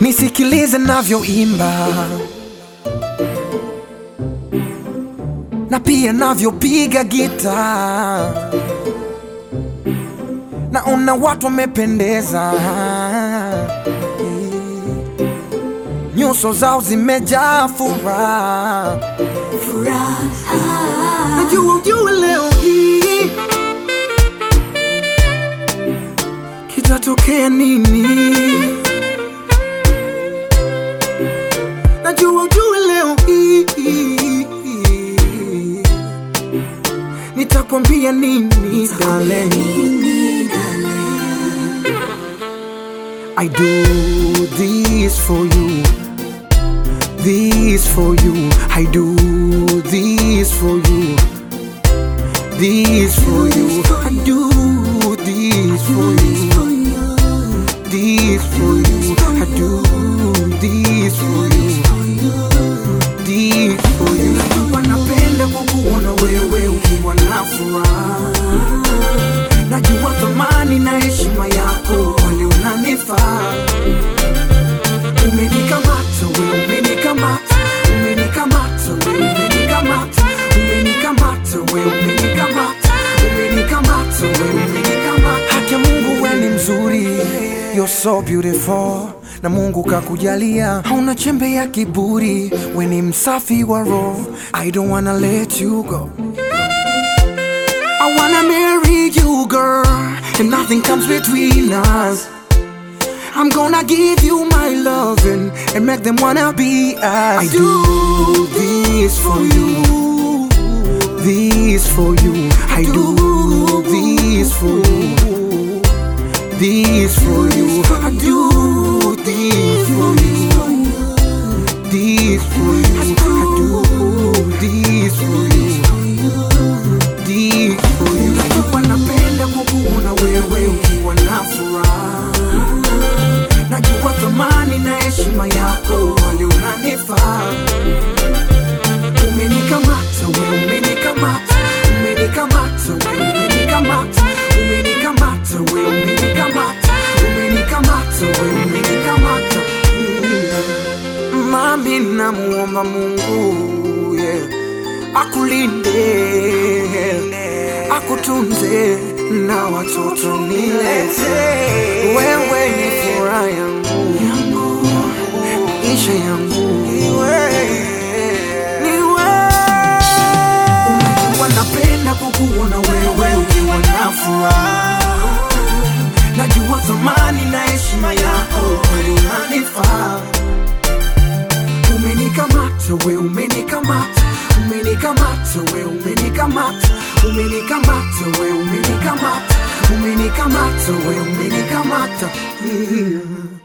nisikilize navyoimba na pia navyopiga gita, naona watu wamependeza, nyuso zao zimejaa furaha. Najua ujue leo hii kitatokea nini. Najua ujue leo hii nitakwambia nini darling. I do this for you, this for you. I do this for you, this for you. I do this for you, this for you. I do this for you, this for you. Najua napenda kukuona wewe ukiwa na furaha, najua thamani na heshima yako wale unanifaa Umenikamata we, umenikamata, umenikamata we, umenikamata, umenikamata we, umenikamata, umenikamata we, umenikamata. Haki ya Mungu we ni mzuri, you're so beautiful na Mungu kakujalia, hauna chembe ya kiburi, we ni msafi wa roho. I don't wanna let you go. I wanna marry you girl, and nothing comes between us. I'm gonna give you my loving and make them wanna be us. I do this for you, this for you. I do this for you, this for you. I do this for you, this for you. I do this for you, this for you. Najua napenda kukuona wewe ukiwa na furaha najua thamani na heshima yako wale unanifaa. Umenikamata we, umenikamata, umenikamata we, umenikamata, umenikamata we, umenikamata, umenikamata we, umenikamata. Mm. Mami namuomba Mungu yeah, akulinde akutunze na watoto nilete. Wewe ni furaha yangu, maisha yangu ni wewe. Unajua napenda kukuona wewe ukiwa na furaha, najua thamani na heshima yako kweli unanifaa. Umenikamata we, umenikamata, umenikamata we, umenikamata, umenikamata we, umenikamata, umenikamata we, umenikamata. Yeah.